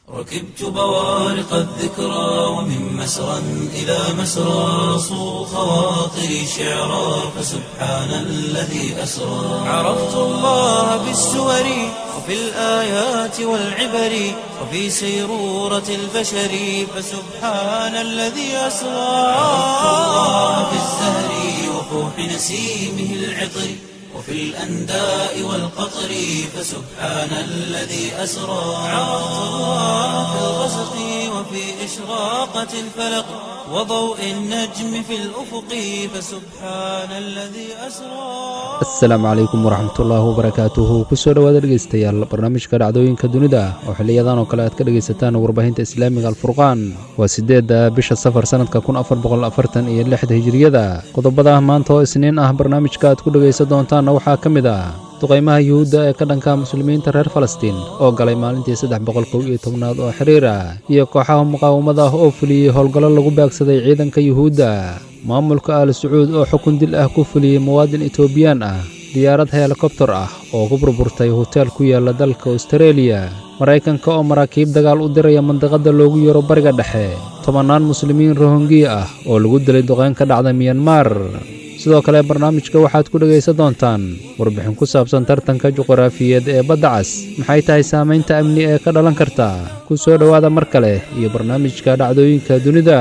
ركبت بوارق الذكرى ومن مسرى إلى مسرى صو خواطري شعرا فسبحان الذي أسرى عرفت الله بالسور وفي الآيات والعبر وفي سيرورة البشر فسبحان الذي أسرى عرفت الله بالزهر وفوح نسيمه العطر وفي الأنداء والقطر فسبحان الذي أسرى عرفت الله في الغسق وفي إشراقة الفلق وضوء النجم في الأفق فسبحان الذي أسرى asalaamu calaykum waraxmatullaahi wabarakaatuhu kusoo dhowaada dhegeystayaal barnaamijka dhacdooyinka dunida oo xiliyadan oo kale aad ka dhegaysataan warbaahinta islaamiga alfurqaan waa siddeedda bisha safar sannadka kun afar boqol afartan iyo lixda hijiriyada qodobada maanta oo isniin ah barnaamijka aad ku dhegaysan doontaanna waxaa ka mid ah duqaymaha yuhuudda ee ka dhanka muslimiinta reer falastiin oo galay maalintii saddex boqol kow iyo tobnaad oo xiriir ah iyo kooxaha muqaawamada ah oo fuliyey howlgallo lagu baagsaday ciidanka yuhuudda maamulka al sacuud oo xukun dil ah ku fuliyey muwaadin etoobiyaan ah diyaarad helikobtar ah oo ku burburtay hoteel ku yaala dalka austareeliya maraykanka oo maraakiib dagaal u diraya mandiqadda loogu yeero bariga dhexe tobannaan muslimiin rohongiya ah oo lagu dilay duqeyn ka dhacda miyanmar sidoo kale barnaamijka waxaad ku dhegaysan doontaan warbixin ku saabsan tartanka juqraafiyeed ee badda cas maxay tahay saamaynta amni ee ka dhalan karta ku soo dhowaada mar kale iyo barnaamijka dhacdooyinka dunida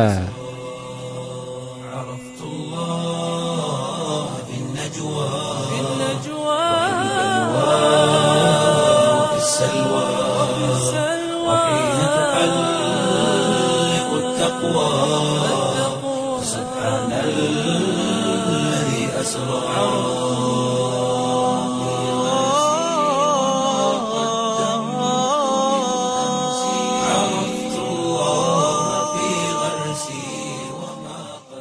عرفت الله في النجوى وفي السلوى وحين تحلق التقوى سبحان الذي أسرى عرفت الله في غرسي وما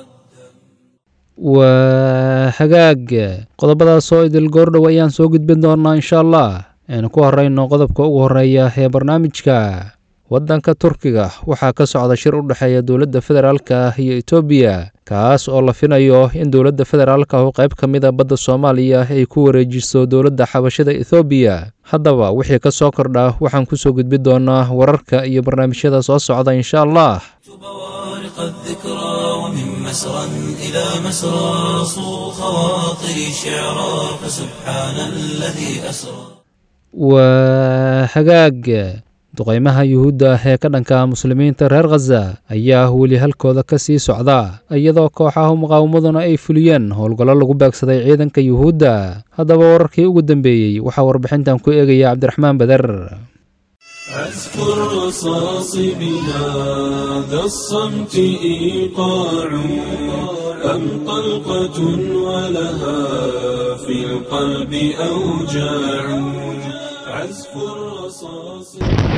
waa hagaag qodobadaas oo idil goordhow ayaan soo gudbin doonaa insha allah aynu ku horrayno qodobka ugu horreeya ee barnaamijka waddanka turkiga waxaa ka socda shir u dhexeeya dowladda federaalka ah iyo etoobiya kaas oo la finayo in dowladda federaalka ahu qayb ka mida badda soomaaliya ay ku wareejiso dowladda xabashada ethoobiya haddaba wixii ka soo kordha waxaan ku soo gudbin doonaa wararka iyo barnaamijyada soo socda insha allah بوارق الذكرى ومن مسرى إلى مسرى صو خواطري شعرا فسبحان الذي أسرى waa hagaag duqaymaha yuhuudda ah ee ka dhanka muslimiinta reer khaza ayaa weli halkooda ka sii socda iyadoo kooxaha muqaawamaduna ay fuliyeen howlgallo lagu baagsaday ciidanka yuhuudda haddaba wararkii ugu dambeeyey waxaa warbixintan ku eegaya cabdiraxmaan beder أذكر رصاص بهذا الصمت إيقاع أم طلقة ولها في القلب أوجاع عزف الرصاص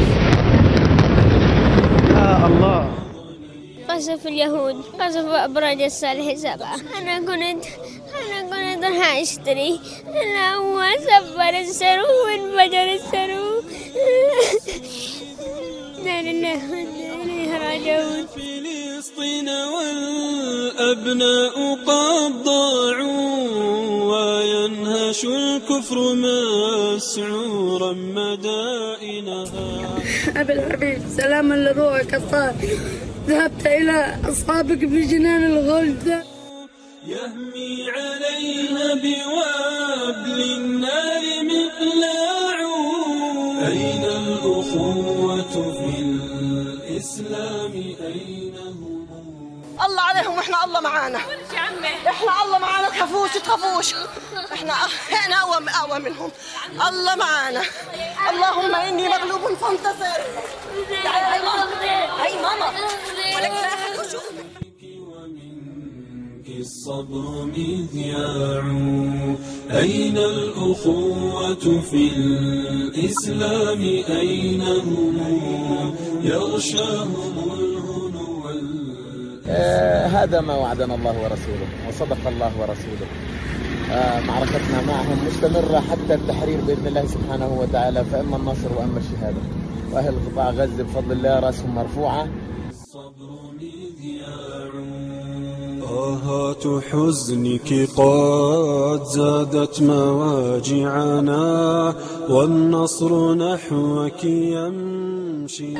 قصف اليهود قصف أبراج الصالح سبعة أنا كنت أنا كنت راح أشتري أنا هو سفر السرو وانفجر السرو لا لله وإنا إليه راجعون فلسطين والأبناء قد ضاعوا وينهش الكفر مسعورا مدائنها أبي الحبيب سلاما لروحك الطاهر ذهبت إلى أصحابك في جنان الغلد يهمي عليها بوابل النار مقلاع أين الأخوة في الإسلام أين هم الله عليهم واحنا الله معانا احنا الله معانا تخافوش تخافوش احنا احنا اقوى اقوى منهم الله معانا اللهم اني مغلوب فانتصر هاي ماما هاي ماما ولك لا أحد يشوف. ومنك الصبر مذياع أين الأخوة في الإسلام أين هم يغشاهم الهنو وال- آه، هذا ما وعدنا الله ورسوله وصدق الله ورسوله آه، معركتنا معهم مستمرة حتى التحرير بإذن الله سبحانه وتعالى فإما النصر وإما الشهادة وأهل قطاع غزة بفضل الله رأسهم مرفوعة الصبر مذياع طاهات حزنك قد زادت مواجعنا والنصر نحوك يمنى يمشي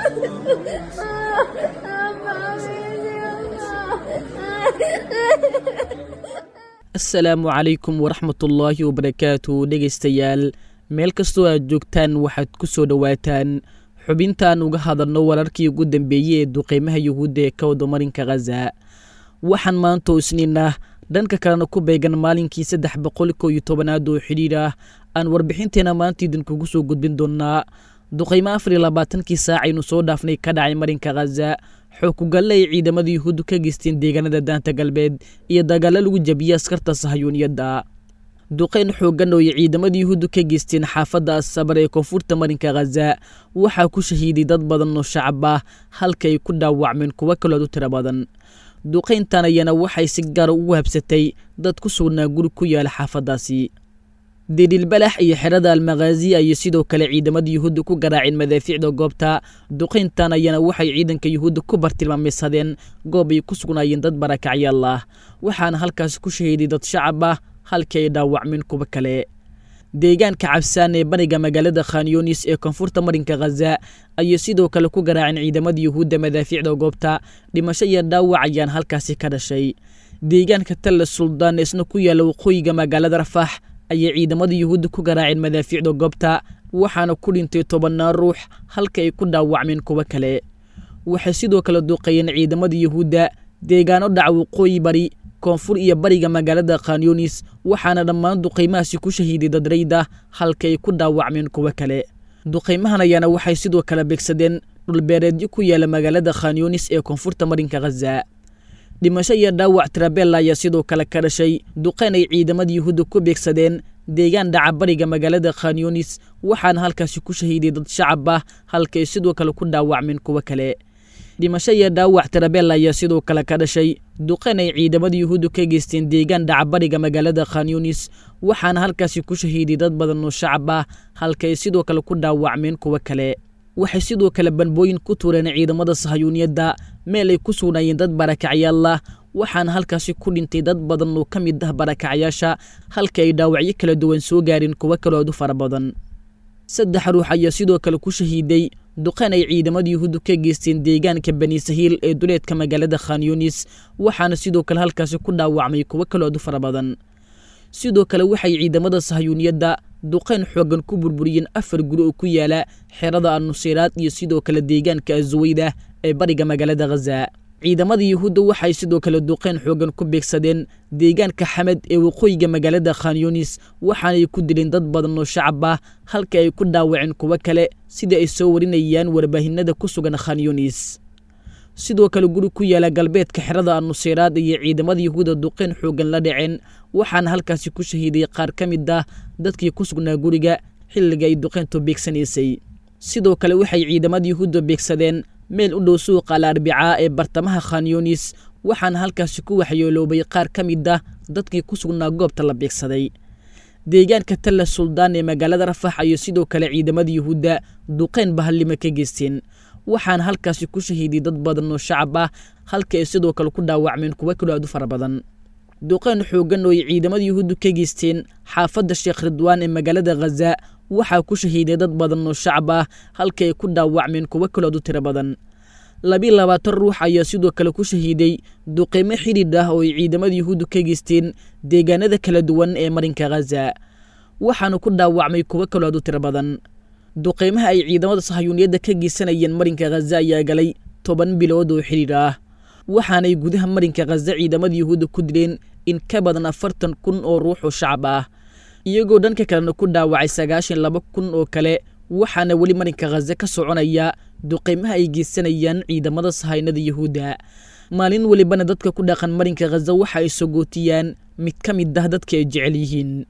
asalaamu calaykum waraxmatullaahi wabarakaatu dhegaystayaal meel kastoo aad joogtaan waxaad ku soo dhowaataan xubintaan uga hadalno wararkii ugu dambeeyey ee duqeymaha yuhuudda ee ka wada marinka khaza waxaan maanta isniinah dhanka kalena ku beegan maalinkii saddex boqol kow iyo tobanaad oo xidhiir ah aan warbixinteena maanta idinkugu soo gudbin doonnaa duqeymo afar iyo labaatankii saac aynu soo dhaafnay ka dhacay marinka khaza xookugalle ay ciidamada yuhuuddu ka geysteen deegaanada daanta galbeed iyo dagaalo lagu jabiyey askarta sahayuuniyadda duqeyn xooggan oo ay ciidamada yuhuuddu ka geysteen xaafadda asabar ee koonfurta marinka khaza waxaa ku shahiiday dad badan oo shacab ah halka ay ku dhaawacmeen kuwo kalood u tiro badan duqayntan ayana waxay si gaara ugu habsatay dad ku sugnaa guri ku yaala xaafaddaasi diidhilbalax iyo xerada almakhaazi ayay sidoo kale ciidamada yuhuudda ku garaaceen madaafiicda goobta duqayntan ayana waxay ciidanka yuhuudda ku bartilmaameysadeen goob ay ku sugnaayeen dad barakacyaal ah waxaana halkaasi ku shahiiday dad shacab ah halkii ay dhaawacmeen kuwo kale deegaanka cabsaan ee bariga magaalada khanyunis ee koonfurta marinka khaza ayay sidoo kale ku garaaceen ciidamada yuhuudda madaafiicda goobta dhimasho iyo dhaawac ayaan halkaasi ka dhashay deegaanka talla suldaan ee isna ku yaalla waqooyiga magaalada rafax ayay ciidamada yuhuudda ku garaaceen madaafiicda goobta waxaana ku dhintay tobannaan ruux halka ay ku dhaawacmeen kuwo kale waxay sidoo kale duuqeeyeen ciidamada yuhuudda deegaano dhaca waqooyi bari koonfur iyo bariga magaalada khanyunis waxaana dhammaan duqaymahaasi ku shahiiday dadrayda halka ay ku dhaawacmeen kuwo kale duqaymahan ayaana waxay sidoo kale beegsadeen dhulbeereedyo ku yaala magaalada khanyunis ee koonfurta marinka khaza dhimasho iyo dhaawac tirabella ayaa sidoo kale ka dhashay duqayn ay ciidamada yuhuudda ku beegsadeen deegaan dhaca bariga magaalada khanyunis waxaana halkaasi ku shahiiday dad shacab ah halka ay sidoo kale ku dhaawacmeen kuwo kale dhimasho iyo dhaawac tirabella ayaa sidoo kale ka dhashay duqayn ay ciidamada yuhuudda ka geysteen deegaan dhaca bariga magaalada khanyunis waxaana halkaasi ku shahiiday dad badan oo shacab ah halka ay sidoo kale ku dhaawacmeen kuwo kale waxay sidoo kale banbooyin ku tuureen ciidamada sahayuuniyadda meel ay ku sugnaayeen dad barakacyaal ah waxaana halkaasi ku dhintay dad badan oo ka mid ah barakacyaasha halka ay dhaawacyo kala duwan soo gaareen kuwo kalood u fara badan saddex ruux ayaa sidoo kale ku shahiiday duqayn ay ciidamada yuhuuddu ka geysteen deegaanka bani sahiil ee duleedka magaalada khanyunis waxaana sidoo kale halkaasi ku dhaawacmay kuwo kalood u fara badan sidoo kale waxay ciidamada sahayuuniyadda duqayn xooggan ku burburiyeen afar guri oo ku yaala xerada annuseyraad iyo sidoo kale deegaanka azuweyda ee bariga magaalada khaza ciidamada yuhuudda waxay sidoo kale duqayn xooggan ku beegsadeen deegaanka xamed ee waqooyiga magaalada khanyunis waxaanay ku dileen dad badan oo shacab ah halka ay ku dhaawaceen kuwo kale sida ay soo warinayaan warbaahinada ku sugan khanyunis sidoo kale guri ku yaala galbeedka xerada annuseyraad iyo ciidamada yuhuudda duqayn xooggan la dhaceen waxaana halkaasi ku shahiiday qaar ka mid ah dadkii ku sugnaa guriga xilliga ay duqayntu beegsanaysay sidoo kale waxay ciidamada yuhuudda beegsadeen meel u dhow suuqa al arbicaa ee bartamaha khanyunis waxaana halkaasi ku waxyeeloobay qaar ka mid ah dadkii ku sugnaa goobta la beegsaday deegaanka talla suldaan ee magaalada rafax ayay sidoo kale ciidamada yuhuudda duqayn bahallimo ka geysteen waxaana halkaasi ku shahiiday dad badan oo shacab ah halka ay sidoo kale ku dhaawacmeen kuwo kaloo aad u fara badan duqayn xooggan oo ay ciidamada yuhuuddu ka geysteen xaafadda sheekh ridwaan ee magaalada khaza waxaa ku shahiiday dad badan oo shacab ah halka ay ku dhaawacmeen kuwo kalood u tiro badan labiiy labaatan ruux ayaa sidoo kale ku shahiiday duqeymo xidhiidh ah oo ay ciidamada yuhuuddu ka geysteen deegaanada kala duwan ee marinka khaza waxaana ku dhaawacmay kuwo kalood u tiro badan duqeymaha ay ciidamada sahayuuniyadda ka geysanayeen marinka khaza ayaa galay toban bilood oo xidhiidh ah waxaanay gudaha marinka khaza ciidamada yuhuudda ku dileen in ka badan afartan kun oo ruux oo shacab ah iyagoo dhanka kalena ku dhaawacay sagaashan laba kun oo kale waxaana weli marinka khaza ka soconaya duqeymaha ay geysanayaan ciidamada sahaynada yuhuudda maalin welibana dadka ku dhaqan marinka khaza waxa ay sogootiyaan mid ka mid ah dadka ay jecel yihiin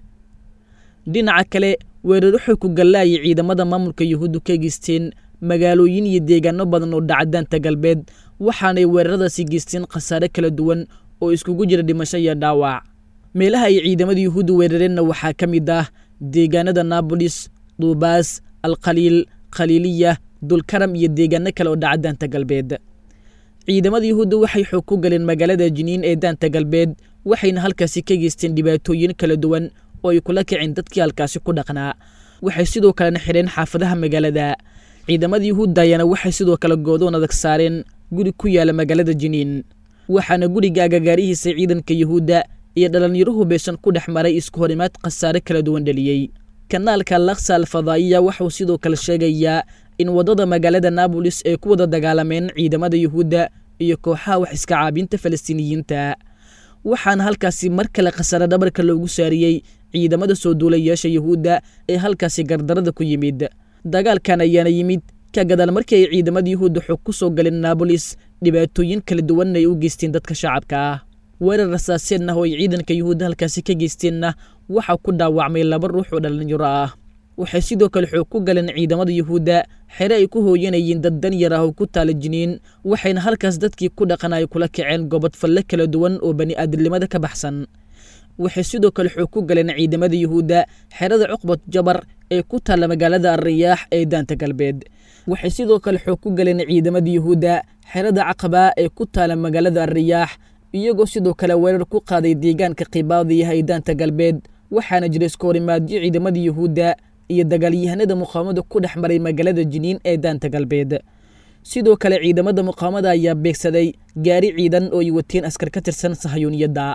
dhinaca kale weeraro xoog ku gallaayay ciidamada maamulka yuhuuddu ka geysteen magaalooyin iyo deegaano badan oo dhacadaanta galbeed waxaanay weeraradaasi geysteen khasaare kala duwan oo iskugu jira dhimasho iyo dhaawac meelaha ay ciidamada yuhuudda weerareenna waxaa ka mid ah deegaanada naabolis duubaas alkhaliil khaliiliya dulkaram iyo deegaano kale oo dhaca daanta galbeed ciidamada yuhuudda waxay xoog ku galeen magaalada jiniin ee daanta galbeed waxayna halkaasi ka geysteen dhibaatooyin kala duwan oo ay kula kaceen dadkii halkaasi ku dhaqnaa waxay sidoo kalena xidheen xaafadaha magaalada ciidamada yuhuudda ayaana waxay sidoo kale goodoon adag saareen guri ku yaala magaalada jiniin waxaana guriga agagaarihiisa ciidanka yuhuudda iyo dhallinyaro hubaysan ku dhex maray isku horimaad khasaare kala duwan dheliyey kanaalka laksa alfadaa'iya waxauu sidoo kale sheegayaa in waddada magaalada naabolis ay ku wada dagaalameen ciidamada yuhuudda iyo kooxaha wax iska caabinta falastiiniyiinta waxaana halkaasi mar kale khasaare dhabarka loogu saariyey ciidamada soo duulayaasha yuhuudda ee halkaasi gardarada ku yimid dagaalkan ayaana yimid ka gadaal markii ay ciidamada yuhuudda xog ku soo galeen naabolis dhibaatooyin kala duwanna ay u geysteen dadka shacabka ah weerar rasaaseenna oo ay ciidanka yuhuudda halkaasi ka geysteenna waxaa ku dhaawacmay laba ruux oo dhallinyaro ah waxay sidoo kale xoog ku galeen ciidamada yuhuudda xere ay ku hooyanayeen dad danyar ah oo ku taala jiniin waxayna halkaas dadkii ku dhaqan ay kula kaceen gobod falle kala duwan oo bani aadamnimada ka baxsan waxay sidoo kale xoog ku galeen ciidamada yuhuudda xerada cuqbad jabar ee ku taalla magaalada alriyaax ee daanta galbeed waxay sidoo kale xoog ku galeen ciidamada yuhuudda xerada caqaba ee ku taala magaalada alriyaax iyagoo sidoo kale weerar ku qaaday deegaanka kibaadiyaha ee daanta galbeed waxaana jira iska horimaadyo ciidamada yuhuudda iyo dagaalyahanada muqaamada ku dhex maray magaalada jiniin ee daanta galbeed sidoo kale ciidamada muqaamada ayaa beegsaday gaari ciidan oo ay wateen askar ka tirsan sahayuuniyadda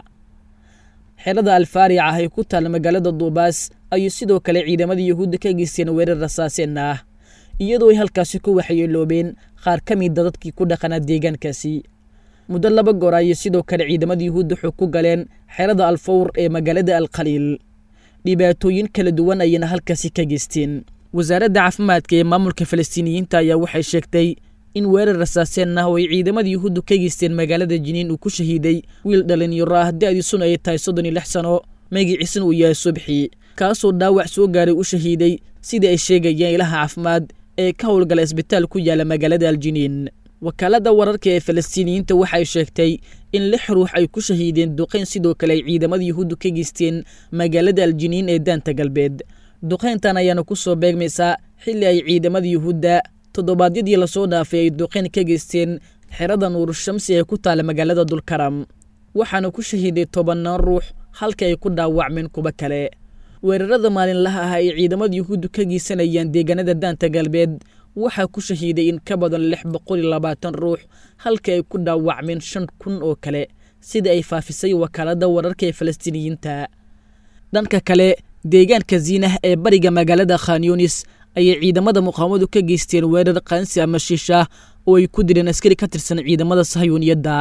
xerada alfaarica ah ee ku taal magaalada duubaas ayay sidoo kale ciidamada yuhuudda ka geysteen weerar rasaaseen ah iyadoo ay halkaasi ku waxyeeloobeen qaar ka mida dadkii ku dhaqanaa deegaankaasi muddo laba goor ayay sidoo kale ciidamada yuhuudda xog ku galeen xerada alfawr ee magaalada alkhaliil dhibaatooyin kala duwan ayayna halkaasi ka geysteen wasaaradda caafimaadka ee maamulka falastiiniyiinta ayaa waxay sheegtay in weerar rasaaseen ah oo ay ciidamada yuhuuddu ka geysteen magaalada jiniin uu ku shahiiday wiil dhalinyaro ah da'diisuna ay tahay soddon iyo lix sano magiciisna uu yahay subxi kaasoo dhaawac soo gaaray u shahiiday sidai ay sheegayeen ilaha caafimaad ee ka howlgala isbitaal ku yaala magaalada aljiniin wakaaladda wararka ee falastiiniyiinta waxay sheegtay in lix ruux ay ku shahiideen duqayn sidoo kale ay ciidamada yuhuuddu ka geysteen magaalada aljiniin ee daanta galbeed duqayntan ayaana ku soo beegmaysaa xilli ay ciidamada yuhuudda toddobaadyadii lasoo dhaafay ay duqayn ka geysteen xerada nuurushamsi ee ku taala magaalada dulkaram waxaana ku shahiiday tobannaan ruux halka ay ku dhaawacmeen kuba kale weerarada maalinlaha ah ay ciidamada yuhuuddu ka geysanayaan deegaanada daanta galbeed waxaa ku shahiiday in ka badan lix boqol iyo labaatan ruux halka ay ku dhaawacmeen shan kun oo kale sida ay faafisay wakaaladda wararka ee falastiiniyiinta dhanka kale deegaanka ziinah ee bariga magaalada khanyunis ayay ciidamada muqaamadu ka geysteen weerar qaansi ama shiisha oo ay ku dileen askari ka tirsan ciidamada sahayuuniyadda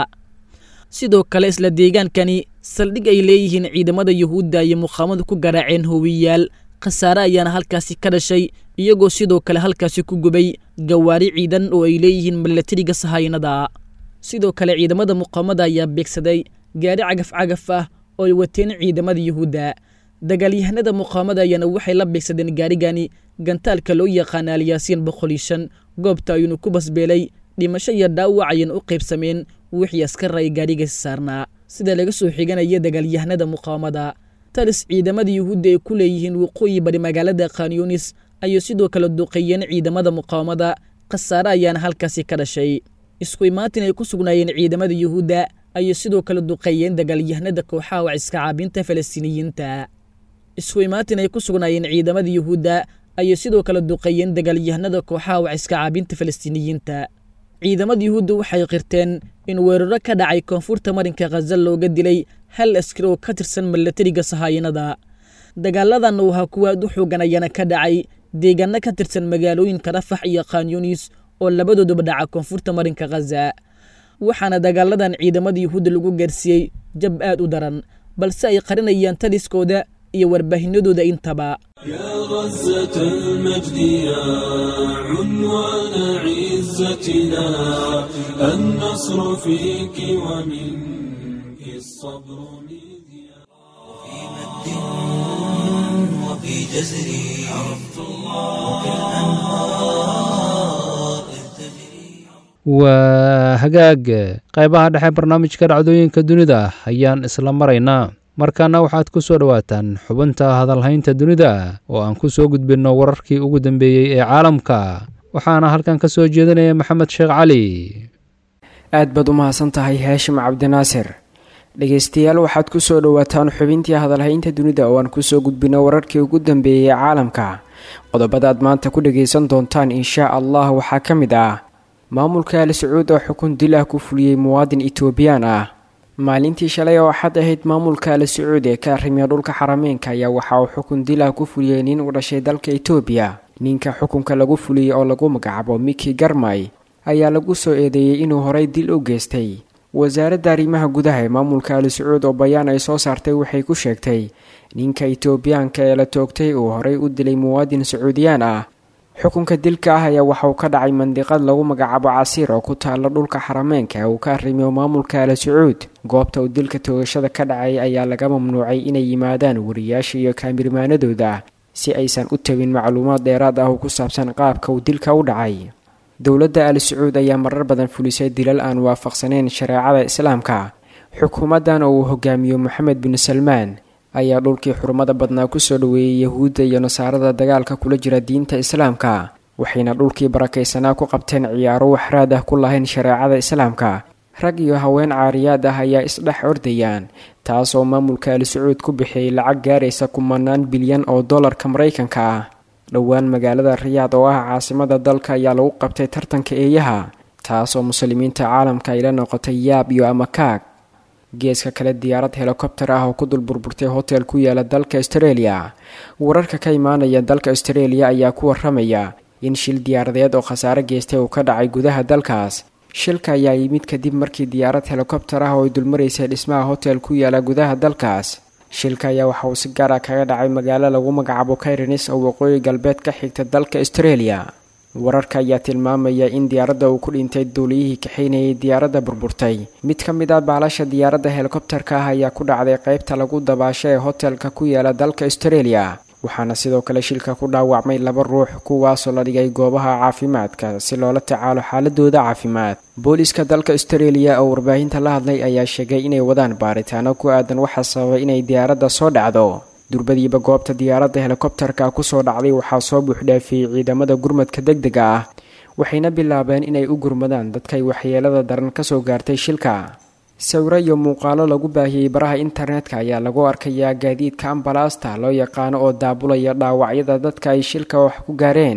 sidoo kale isla deegaankani saldhig ay leeyihiin ciidamada yuhuudda iyo muqaamadu ku garaaceen howiyaal khasaare ayaana halkaasi ka dhashay iyagoo sidoo kale halkaasi ku gubay gawaari ciidan oo ay leeyihiin milatariga sahaynada sidoo kale ciidamada muqaamada ayaa beegsaday gaari cagaf cagaf ah oo ay wateen ciidamada yuhuudda dagaalyahanada muqaamada ayaana waxay la beegsadeen gaarigani gantaalka loo yaqaana alyaasiin boqol iyo shan goobta ayuunu ku basbeelay dhimasho iyo dhaawac ayayna u qaybsameen wixii askar ay gaarigaasi saarnaa sida laga soo xiganaya dagaalyahanada muqaamada talis ciidamada yuhuudda ay ku leeyihiin waqooyi bari magaalada khanyunis ayay sidoo kale duqeeyeen ciidamada muqaamada khasaare ayaana halkaasi ka dhashay isku imaatin ay ku sugnaayeen ciidamada yuhuudda ayay sidoo kale duqeeyeen dagaalyahanada kooxaha waciska caabinta falastiiniyiinta isku imaatin ay ku sugnaayeen ciidamada yuhuudda ayay sidoo kale duqeeyeen dagaalyahanada kooxaha waciska caabinta falastiiniyiinta ciidamada yuhuudda waxay qirteen in weeraro ka dhacay koonfurta marinka khaza looga dilay hal askari oo ka tirsan milatariga sahaayinada dagaaladan uu ahaa kuwa aad u xoogan ayaana ka dhacay deegaano ka tirsan magaalooyinka rafax iyo khanyunis oo labadooduba dhaca koonfurta marinka khaza waxaana dagaaladan ciidamada yuhuudda lagu gaarsiiyey jab aad u daran balse ay qarinayaan taliskooda iyo warbaahinadooda intaba يا غزة المجد يا عنوان عزتنا النصر فيك ومنك الصبر مذياع في مد وفي جزر عرفت الله وكالأنهار إذ تجري waa hagaag qaybaha dhexe barnaamijka dhacdooyinka dunida ayaan isla maraynaa markaana waxaad ku soo dhowaataan xubinta hadalhaynta dunida oo aan ku soo gudbinno wararkii ugu dambeeyey ee caalamka waxaana halkan ka soo jeedinaya maxamed sheekh cali aad baad u mahadsan tahay haashim cabdinaasir dhegeystayaal waxaad ku soo dhowaataan xubintii hadalhaynta dunida oo aan kusoo gudbino wararkii ugu dambeeyey ee caalamka qodobadaad maanta ku dhagaysan doontaan inshaa allah waxaa ka mid ah maamulka al sacuud oo xukun dil ah ku fuliyey muwaadin etoobiyaan ah maalintii shalay oo axad ahayd maamulka al sacuud ee ka arrimiya dhulka xarameynka ayaa waxa uu xukun dil ah ku fuliyey nin u dhashay dalka etoobiya ninka xukunka lagu fuliyey oo lagu magacaabo miki garmay ayaa lagu soo eedeeyey inuu horay dil u geystay wasaaradda arrimaha gudaha ee maamulka al sacuud oo bayaan ay soo saartay waxay ku sheegtay ninka etoobiyaanka ee la toogtay uu horay u dilay muwaadin sacuudiyaan ah xukunka dilka ah ayaa waxa uu ka dhacay mandiqad lagu magacaabo casiir oo ku taalla dhulka xarameenka uu ka arrimiyo maamulka al sacuud goobta uu dilka toogashada ka dhacay ayaa laga mamnuucay inay yimaadaan wariyaasha iyo kaamirmaanadooda si aysan u tabin macluumaad dheeraad ah oo ku saabsan qaabka uu dilka u dhacay dowladda al sacuud ayaa marar badan fulisay dilal aan waafaqsaneyn shareecada islaamka xukuumaddan oo uu hogaamiyo moxamed bin salmaan ayaa dhulkii xurumada badnaa kusoo dhoweeyey yahuudda iyo nasaarada dagaalka kula jira diinta islaamka waxayna dhulkii barakaysanaa ku qabteen ciyaaro waxraad ah ku lahayn shareecada islaamka rag iyo haween caariyaad ah ayaa isdhex ordayaan taasoo maamulka al sacuud ku bixiyey lacag gaaraysa kumanaan bilyan oo dollarka maraykanka ah dhowaan magaalada riyaad oo ah caasimada dalka ayaa lagu qabtay tartanka eeyaha taasoo muslimiinta caalamka ay la noqotay yaab iyo amakaag geeska kale diyaarad helikobter ah oo ku dul burburtay hotel ku yaala dalka australia wararka ka imaanaya dalka australia ayaa ku waramaya in shil diyaaradeed oo khasaare geystay uu ka dhacay gudaha dalkaas shilka ayaa yimid kadib markii diyaarad helikobter ah oo ay dulmaraysay dhismaha hotel ku yaala gudaha dalkaas shilka ayaa waxa uu si gaar ah kaga dhacay magaalo lagu magacaabo kairenis oo waqooyi galbeed ka xigta dalka australia wararka ayaa tilmaamaya in diyaaradda uu ku dhintay duuliyihii kaxaynayay diyaaradda burburtay mid ka mid ah baalasha diyaaradda helikobterka ah ayaa ku dhacday qaybta lagu dabaasho ee hotelka ku yaala dalka australia waxaana sidoo kale shilka ku dhaawacmay laba ruux kuwaasoo la dhigay goobaha caafimaadka si loola tacaalo xaaladooda caafimaad booliiska dalka australia oo warbaahinta la hadlay ayaa sheegay inay wadaan baaritaano ku aadan waxaa sababay inay diyaaradda soo dhacdo durbadiiba goobta diyaaradda helikobterka kusoo dhacday waxaa soo buuxdhaafiyey ciidamada gurmadka deg dega ah waxayna bilaabeen inay u gurmadaan dadkay waxyeelada daran kasoo gaartay shilka sawiro iyo muuqaalo lagu baahiyey baraha internetka ayaa lagu arkayaa gaadiidka ambalaasta loo yaqaano oo daabulaya dhaawacyada dadka ay shilka wax ku gaareen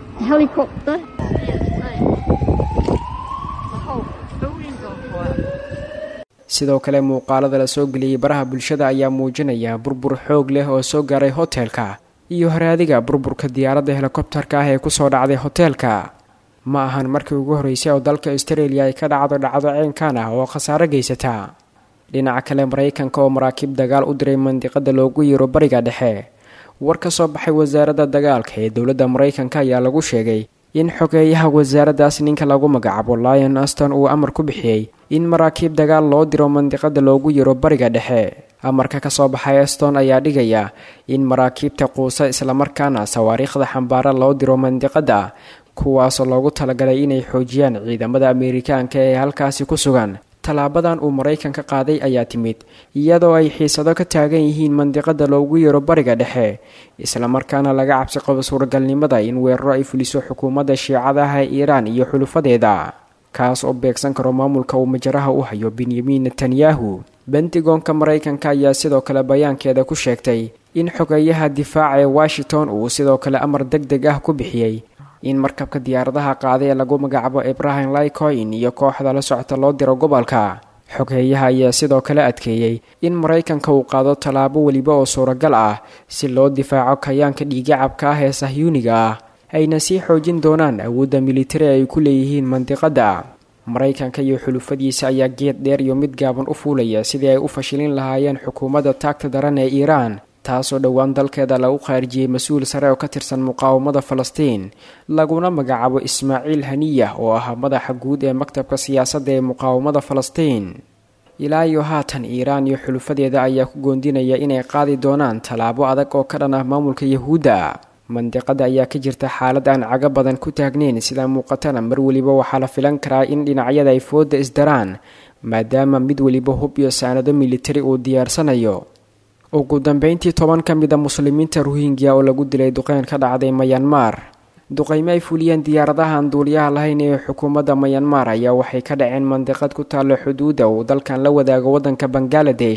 sidoo kale muuqaalada la soo geliyey baraha bulshada ayaa muujinaya burbur xoog leh oo soo gaaray hotelka iyo horaadiga burburka diyaaradda helikobterka ah ee kusoo dhacday hoteelka ma ahan markii ugu horreysay oo dalka australia ay ka dhacdo dhacdo ceenkan ah oo khasaaro geysata dhinaca kale maraykanka oo maraakiib dagaal u diray mandiqada loogu yeero bariga dhexe war ka soo baxay wasaaradda dagaalka ee dowladda maraykanka ayaa lagu sheegay in xogeeyaha wasaaraddaas ninka lagu magacaabo lion aston uu amar ku bixiyey in maraakiib dagaal loo diro mandiqada loogu yiro bariga dhexe amarka kasoo baxay aston ayaa dhigaya in maraakiibta quusa islamarkaana sawaariikhda xambaara loo diro mandiqada kuwaasoo loogu talagalay inay xoojiyaan ciidamada ameerikaanka ee halkaasi ku sugan tallaabadan uu maraykanka qaaday ayaa timid iyadoo ay xiisado ka taagan yihiin mandiqada loogu yeero bariga dhexe islamarkaana laga cabsi qabo suuragalnimada in weeraro ay fuliso xukuumadda shiicadaha ee iiraan iyo xulufadeeda kaas oo beegsan karo maamulka uu majaraha u hayo benyamin netanyahu bentigoonka maraykanka ayaa sidoo kale bayaankeeda ku sheegtay in xogeeyaha difaaca ee washington uu sidoo kale amar deg deg ah ku bixiyey in markabka diyaaradaha qaaday ee lagu magacaabo ibrahim lycoin iyo kooxda la socota loo diro gobolka xogeeyaha ayaa sidoo kale adkeeyey in maraykanka uu qaado tallaabo weliba oo suuragal ah si loo difaaco kayaanka dhiigacabka ah ee sahyuuniga ah ayna sii xoojin doonaan awoodda militari ay ku leeyihiin mandiqadda maraykanka iyo xulufadiisa ayaa geed dheer iyo mid gaaban u fuulaya sidii ay u fashilin lahaayeen xukuumadda taagta daran ee iiraan taasoo dhowaan dalkeeda lagu khaarijiyey mas-uul sare oo ka tirsan muqaawamada falastiin laguna magacaabo ismaaciil haniyah oo ahaa madaxa guud ee maktabka siyaasadda ee muqaawamada falastiin ilaa iyo haatan iiraan iyo xulufadeeda ayaa ku goondinaya inay qaadi doonaan tallaabo adag oo ka dhan ah maamulka yahuudda mandiqada ayaa ka jirta xaalad aan cago badan ku taagnayn sidaa muuqatana mar weliba waxaa la filan karaa in dhinacyada ay fooda isdaraan maadaama mid weliba hub iyo saanado militari uu diyaarsanayo ugu dambeyntii toban ka mid a muslimiinta ruhingya oo lagu dilay duqeyn ka dhacday mayanmar duqeymo ay fuliyeen diyaaradahan duuliyaha lahayn ee xukuumadda mayanmar ayaa waxay ka dhaceen mandiqad ku taalla xuduudda uu dalkan la wadaago waddanka bangaladesh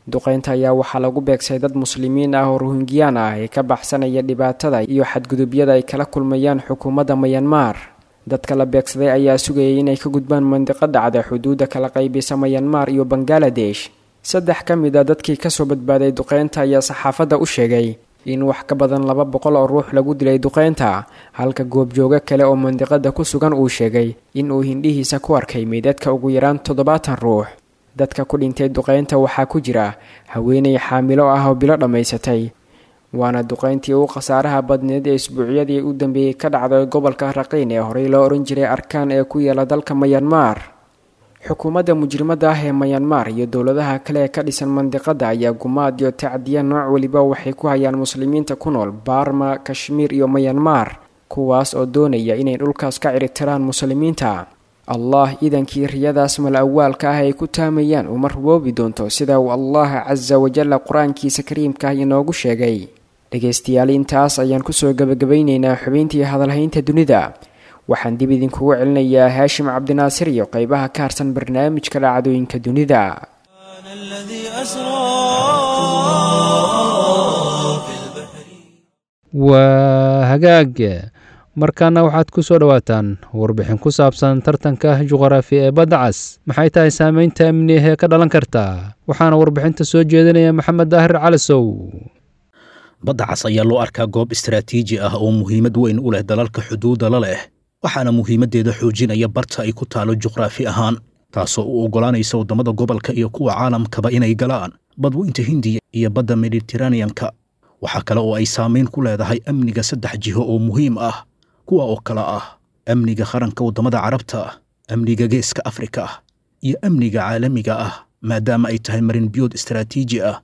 duqeynta ayaa waxaa lagu beegsay dad muslimiin ah oo ruhingiyaan ah ee ka baxsanaya dhibaatada iyo xadgudubyada ay kala kulmayaan xukuumadda mayanmar dadka la beegsaday ayaa sugayay inay ka gudbaan mandiqo dhacda xuduudda kala qaybisa mayanmar iyo bangaladesh saddex ka mid a dadkii kasoo badbaaday duqeynta ayaa saxaafadda u sheegay in wax ka badan laba boqol oo ruux lagu dilay duqeynta halka goobjoogo kale oo mandiqada ku sugan uu sheegay in uu hindhihiisa ku arkay meydadka ugu yaraan toddobaatan ruux dadka ku dhintay duqeynta waxaa ku jira haweenay xaamilo ah oo bilo dhammaysatay waana duqeyntii ugu khasaaraha badneed ee isbuucyadii u dambeeyey ka dhacday gobolka raqiin ee horey loo ohan jiray arkaan ee ku yaala dalka mayanmar xukuumadda mujrimada ah ee mayanmar iyo dowladaha kale ee ka dhisan mandiqada ayaa gumaad iyo tacdiya nooc weliba waxay ku hayaan muslimiinta ku nool baarma kashmiir iyo mayanmar kuwaas oo doonaya inay dhulkaas ka ciritiraan muslimiinta allah iidankii riyadaas mal awaalka ah ay ku taamayaan uma ruboobi doonto sida uu allah casa wajalla qur-aankiisa kariimka ah inoogu sheegay dhegaystayaal intaas ayaan kusoo gebagabaynaynaa xubintii hadalhaynta dunida waxaan dib idinkugu celinayaa haashim cabdinaasir iyo qeybaha ka harsan barnaamijka dhacdooyinka dunida waa hagaag markaana waxaad ku soo dhowaataan warbixin ku saabsan tartanka juqraafi ee badda cas maxay tahay saameynta amni ahee ka dhalan karta waxaana warbixinta soo jeedinaya maxamed daahir calasow badda cas ayaa loo arkaa goob istaraatiiji ah oo muhiimad weyn u leh dalalka xuduudda la leh waxaana muhiimaddeeda xoojinaya barta ay ku taalo juqraafi ahaan taasoo u oggolaanaysa waddamada gobolka iyo kuwa caalamkaba inay galaan badweynta hindiya iyo badda mediteraneanka waxaa kale oo ay saamayn ku leedahay amniga saddex jiho oo muhiim ah kuwa oo kale ah amniga qaranka waddamada carabta amniga geeska afrika iyo amniga caalamiga ah maadaama ay tahay marin biyood istaraatiiji ah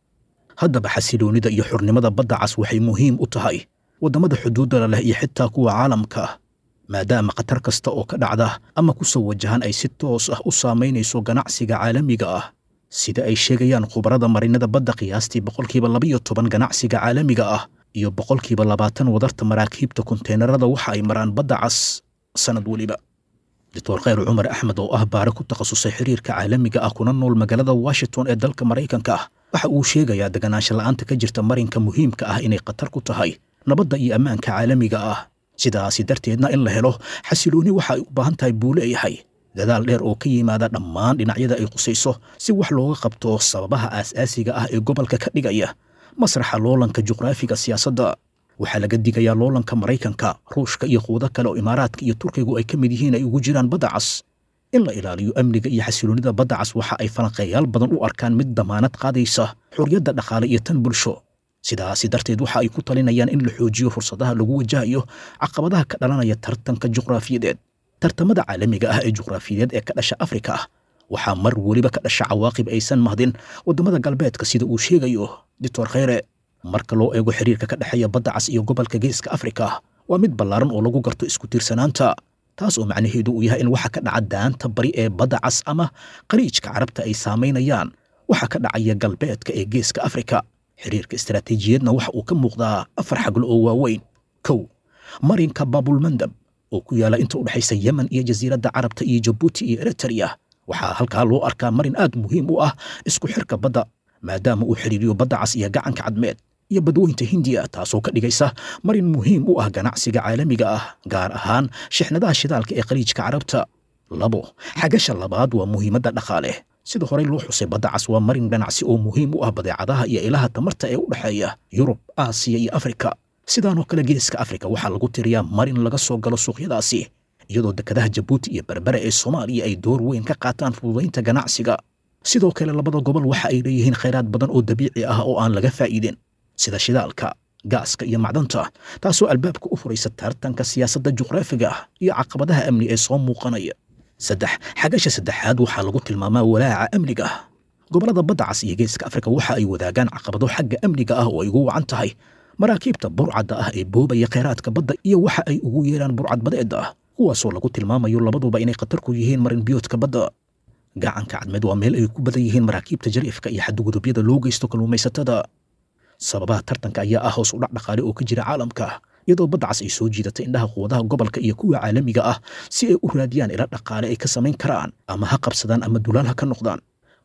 haddaba xasiloonnida iyo xurnimada badda cas waxay muhiim u tahay waddamada xuduuddala leh iyo xitaa kuwa caalamka maadaama khatar kasta oo ka dhacda ama ku soo wajahan ay si toos ah u saamaynayso ganacsiga caalamiga ah sida ay sheegayaan khubarada marinada badda qiyaastii boqolkiiba labaiyo toban ganacsiga caalamiga ah iyo boqolkiiba labaatan wadarta maraakiibta konteenarada waxa ay maraan badda cas sannad weliba doctor khayr cumar axmed oo ah baare ku takhasusay xiriirka caalamiga ah kuna nool magaalada washington ee dalka maraykanka ah waxa uu sheegayaa deganaansha la'aanta ka jirta marinka muhiimka ah inay khatar ku tahay nabadda iyo ammaanka caalamiga ah sidaasi darteedna in la helo xasiloonni waxa ay u baahan tahay buu leeyahay dadaal dheer oo ka yimaada dhammaan dhinacyada ay qusayso si wax looga qabto sababaha aas-aasiga ah ee gobolka ka dhigaya masraxa loolanka juqraafiga siyaasadda waxaa laga digayaa loolanka maraykanka ruushka iyo quudo kale oo imaaraadka iyo turkigu ay ka mid yihiin ay ugu jiraan badda cas in la ilaaliyo amniga iyo xasiloonnida badda cas waxa ay falanqeeyaal badan u arkaan mid damaanad qaadaysa xorriyadda dhaqaale iyo tan bulsho sidaasi darteed waxa ay ku talinayaan in la xoojiyo fursadaha lagu wajahayo caqabadaha ka dhalanaya tartanka juqraafiyadeed tartamada caalamiga ah ee juqraafiyadeed ee ka dhasha afrika ah waxaa mar weliba ka dhasha cawaaqib aysan mahdin waddamada galbeedka sida uu sheegayo doctor khayre marka loo eego xiriirka ka dhexeeya badda cas iyo gobolka geeska afrika waa mid ballaaran oo lagu garto isku tiirsanaanta taas oo macnaheedu uu yahay in waxa ka dhaca daanta bari ee badda cas ama qariijka carabta ay saamaynayaan waxa ka dhacaya galbeedka ee geeska afrika xiriirka istaraatiijiyadna waxa uu ka muuqdaa afar xaglo oo waaweyn kow marinka baabulmandab oo ku yaala inta u dhexaysa yemen iyo jasiiradda carabta iyo jabuuti iyo eritrea waxaa halkaa loo arkaa marin aad muhiim u ah isku xirka badda maadaama uu xidhiiriyo badda cas iyo gacanka cadmeed iyo badweynta hindiya taasoo ka dhigaysa marin muhiim u ah ganacsiga caalamiga ah gaar ahaan shixnadaha shidaalka ee khaliijka carabta labo xagasha labaad waa muhiimadda dhaqaale sida horey loo xusay badda cas waa marin ganacsi oo muhiim u ah badeecadaha iyo ilaha tamarta ee u dhexeeya yurub aasiya iyo afrika sidaanoo kale geeska afrika waxaa lagu tiriyaa marin laga soo galo suuqyadaasi iyadoo dekadaha jabuuti iyo berbere ee soomaaliya ay door weyn ka qaataan fududaynta ganacsiga sidoo kale labada gobol waxa ay leeyihiin khayraad badan oo dabiici ah oo aan laga faa'iidin sida shidaalka gaaska iyo macdanta taasoo albaabka u furaysa tartanka siyaasadda juqraafiga iyo caqabadaha amni ee soo muuqanaya saddex xagasha saddexaad waxaa lagu tilmaamaa walaaca amniga gobollada badda cas iyo geeska afrika waxa ay wadaagaan caqabado xagga amniga ah oo ay ugu wacan tahay maraakiibta burcadda ah ee boobaya khayraadka badda iyo waxa ay ugu yeeraan burcad badeedda ah kuwaasoo lagu tilmaamayo labaduba inay khatar ku yihiin marin biyoodka badda gacanka cadmeed waa meel ay ku badan yihiin maraakiibta jariifka iyo xadgudubyada loo geysto kalluumaysatada sababaha tartanka ayaa ah hoos u dhac dhaqaale oo ka jira caalamka iyadoo badda cas ay soo jiidatay indhaha quwadaha gobolka iyo kuwa caalamiga ah si ay u raadiyaan ila dhaqaale ay ka samayn karaan ama ha qabsadaan ama dulaal ha ka noqdaan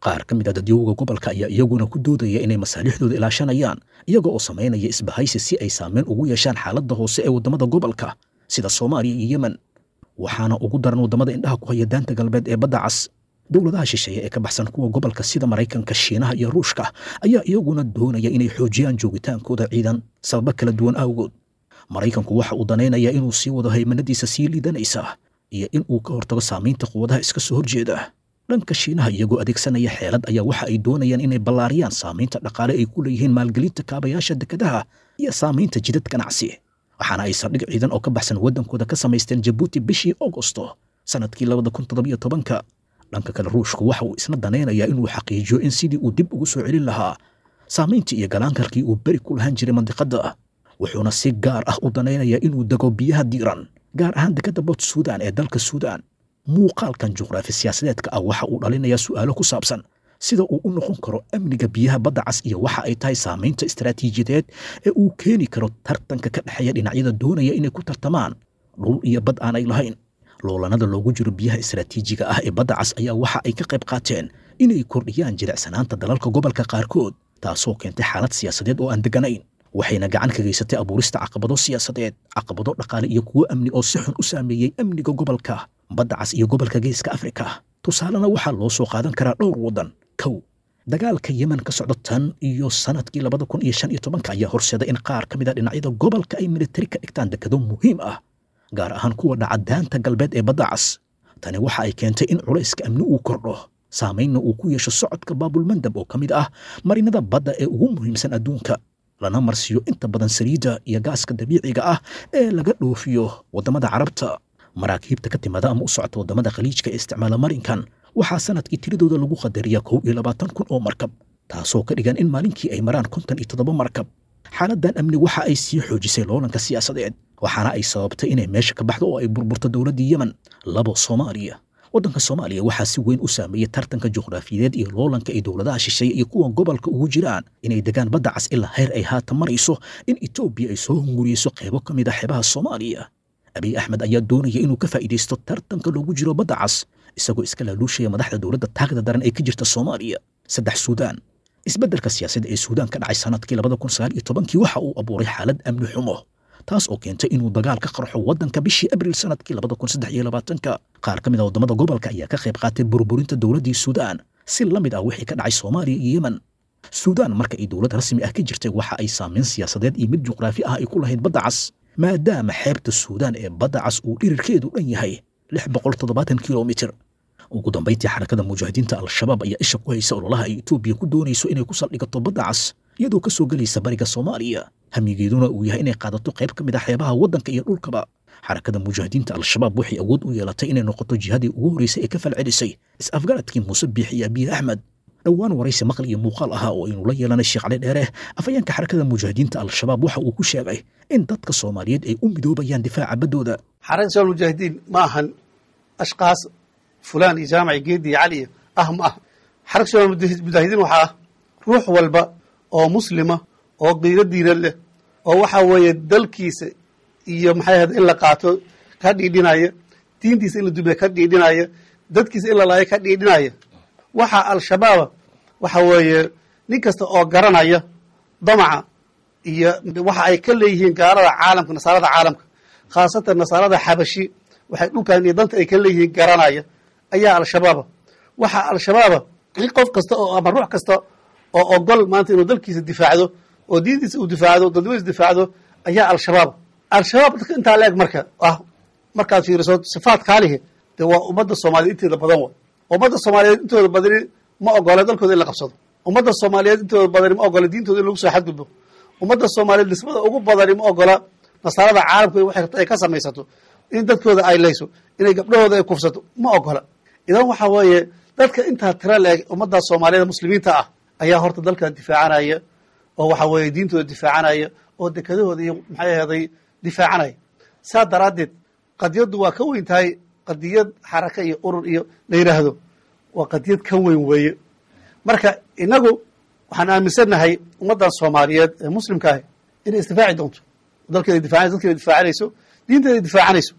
qaar ka mid a dadyowga gobolka ayaa iyaguna ku doodaya inay masaalixdooda ilaashanayaan iyaga oo samaynaya isbahaysi si ay saameyn ugu yeeshaan xaaladda hoose ee waddamada gobolka sida soomaaliya iyo yemen waxaana ugu daran waddamada indhaha ku haya daanta galbeed ee badda cas dowladaha shisheeye ee ka baxsan kuwa gobolka sida maraykanka shiinaha iyo ruushka ayaa iyaguna doonaya inay xoojiyaan joogitaankooda ciidan sababo kala duwan awgood maraykanku waxa uu danaynayaa inuu sii wado haymanadiisa sii liidanaysa iyo in uu ka hortago saamaynta quwadaha iska soo horjeeda dhanka shiinaha iyagoo adeegsanaya xeelad ayaa waxa ay doonayaan inay ballaariyaan saamaynta dhaqaale ay ku leeyihiin maalgelinta kaabayaasha dekedaha iyo saamaynta jidad ganacsi waxaana ay saldhig ciidan oo ka baxsan waddankooda ka samaysteen jabuuti bishii augosto sannadkii labada kun toddobiyo tobanka dhanka kale ruushku waxa uu isna danaynayaa inuu xaqiijiyo in sidii uu dib ugu soo celin lahaa saamayntii iyo galaankarkii uu beri ku lahaan jiray mandiqadda wuxuuna si gaar ah u danaynayaa inuu dego biyaha diiran gaar ahaan dekadda bot suudan ee dalka suudaan muuqaalkan juqraafi siyaasadeedka ah waxa uu dhalinayaa su'aalo ku saabsan sida uu u noqon karo amniga biyaha badda cas iyo waxa ay tahay saamaynta istaraatiijiyadeed ee uu keeni karo tartanka ka dhexeeya dhinacyada doonaya inay ku tartamaan dhul iyo bad aanay lahayn loolanada loogu jiro biyaha istaraatiijiga ah ee badda cas ayaa waxa ay ka qayb qaateen inay kordhiyaan jilicsanaanta dalalka gobolka qaarkood taasoo keentay xaalad siyaasadeed oo aan degganayn waxayna gacan ka geysatay abuurista caqabado siyaasadeed caqabado dhaqaale iyo kuwo amni oo si xun u saameeyey amniga gobolka badda cas iyo gobolka geeska afrika tusaalena waxaa loo soo qaadan karaa dhowr waddan kow dagaalka yemen ka socdo tan iyo sanadkii labada kun iyo shan iyo tobanka ayaa horseeday in qaar ka mid a dhinacyada gobolka ay militari ka dhigtaan dekado muhiim ah gaar ahaan kuwa dhaca daanta galbeed ee badda cas tani waxa ay keentay in culayska amni uu kordho saamaynna uu ku yeesho socodka baabulmandab oo ka mid ah marinada badda ee ugu muhiimsan adduunka lana marsiiyo inta badan saliidda iyo gaaska dabiiciga ah ee laga dhoofiyo waddamada carabta maraakiibta ka timada ama u socota waddamada khaliijka ee isticmaala marinkan waxaa sanadkii tiradooda lagu qadariyaa kow iyo labaatan kun oo markab taasoo ka dhigan in maalinkii ay maraan konton iyo toddoba markab xaaladdan amni waxa ay sii xoojisay loolanka siyaasadeed waxaana ay sababtay inay meesha ka baxdo oo ay burburto dowladdii yemen labo soomaaliya waddanka soomaaliya waxaa si weyn u saameeyey tartanka juqraafiyadeed iyo loolanka ay dowladaha shisheeye iyo kuwa gobolka ugu jiraan inay degaan badda cas ilaa heer ay haatan marayso in etoobiya ay soo hunguriyeyso qaybo ka mid a xeebaha soomaaliya abiy axmed ayaa doonaya inuu ka faa'iidaysto tartanka loogu jiro badda cas isagoo iska laaluushaya madaxda dowladda taagda daran ee ka jirta soomaaliya saddex suudaan isbeddelka siyaasadda ee suudaan ka dhacay sanadkii labada kun sagaal iyo tobankii waxa uu abuuray xaalad amni xumo taas oo keentay inuu dagaal ka qarxo waddanka bishii abriil sanadkii labada kun saddex iyo labaatanka qaar ka mid a waddamada gobolka ayaa ka qayb qaatay burburinta dowladdii suudaan si la mid ah wixii ka dhacay soomaaliya iyo yemen suudaan marka ay dowlad rasmi ah ka jirtay waxa ay saamayn siyaasadeed iyo mid juqraafi ah ay ku lahayd badda cas maadaama xeebta suudaan ee badda cas uu dhirirkeedu dhan yahay lix boqol toddobaatan kilomitir ugu dambayntii xarakada mujaahidiinta al-shabaab ayaa isha ku haysa ololaha ay etoobiya ku doonayso inay ku saldhigato badda cas iyadoo ka soo gelaysa bariga soomaaliya hamigeeduna uu yahay inay qaadato qayb ka mid ah xeebaha waddanka iyo dhulkaba xarakada mujaahidiinta al-shabaab waxay awood u yeelatay inay noqoto jihadii ugu horreysay ee ka falcelisay is-afgaradkii muuse biix iyo abiye axmed dhowaan waraysi maqal iyo muuqaal ahaa oo aynu la yeelanay sheekh cali dheere afayeenka xarakada mujaahidiinta al-shabaab waxa uu ku sheegay in dadka soomaaliyeed ay u midoobayaan difaaca baddooda xarakada shabaab mujaahidiin ma ahan ashkaas fulaan iyo jaamaci geedi iyo cali ah ma ah xarakada shabaab mujaahidiin waxaa ah ruux walba oo muslima oo qiiro diiran leh oo waxa weeye dalkiisa iyo maxay ahayd in la qaato ka dhiidhinaya diintiisa in la dumiya ka dhiidhinaya dadkiisa in la laayo ka dhiidhinaya waxaa al-shabaaba waxa weeye nin kasta oo garanaya damaca iyo waxa ay ka leeyihiin gaalada caalamka nasaarada caalamka khaasatan nasaarada xabashi waxay dhulkan iyo danta ay ka leeyihiin garanaya ayaa al-shabaaba waxaa al-shabaaba in qof kasta oo ama ruux kasta oo ogol maanta inuu dalkiisa difaacdo oo diintiisa uu difaacdo dadnimadiisa difaacdo ayaa al-shabaab al-shabaab dadka intaa la eg marka ah markaad fiiriso sifaat kaalihi dee waa ummadda soomaaliyeed inteeda badan wa ummadda soomaaliyeed intooda badani ma ogola dalkooda in la qabsado ummadda soomaaliyeed intooda badani ma ogola diintooda in lagu soo xadgudbo ummadda soomaaliyeed nisbada ugu badani ma ogola nasaarada caalamka waxay rabta ay ka samaysato in dadkooda ay layso inay gabdhahooda ay kufsato ma ogola idan waxa weeye dadka intaa tira la eg ummadda soomaaliyeed muslimiinta ah ayaa horta dalka difaacanaya oo waxa weeye diintooda difaacanaya oo dekadahooda iyo maxay aheeday difaacanaya saa daraaddeed qadiyaddu waa ka weyn tahay qadiyad xaraka iyo urur iyo la yidhaahdo waa qadiyad ka weyn weeye marka inagu waxaan aaminsannahay ummaddan soomaaliyeed ee muslimka ahi inay isdifaaci doonto dalkeeda difacanayso dadkeeda difaacanayso diinteeda difaacanayso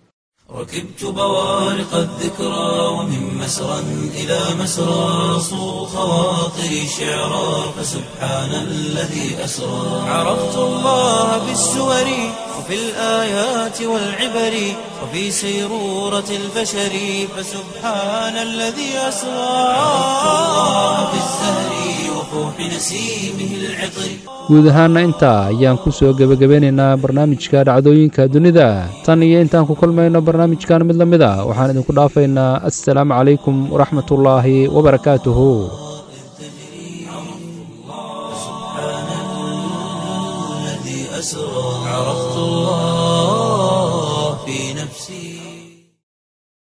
ركبت بوارق الذكرى ومن مسرى إلى مسرى صو خواطري شعرا فسبحان الذي أسرى عرفت الله بالسور وفي الآيات والعبر وفي سيرورة البشر فسبحان الذي أسرى عرفت الله بالزهر وفوح نسيمه العطر guud ahaana intaa ayaan ku soo gebagabeynaynaa barnaamijka dhacdooyinka dunida tan iyo intaan ku kulmayno barnaamijkan mid la mid a waxaan idinku dhaafaynaa assalaamu calaykum waraxmatullaahi wabarakaatuhu الذي أسرى عرفت الله في نفسي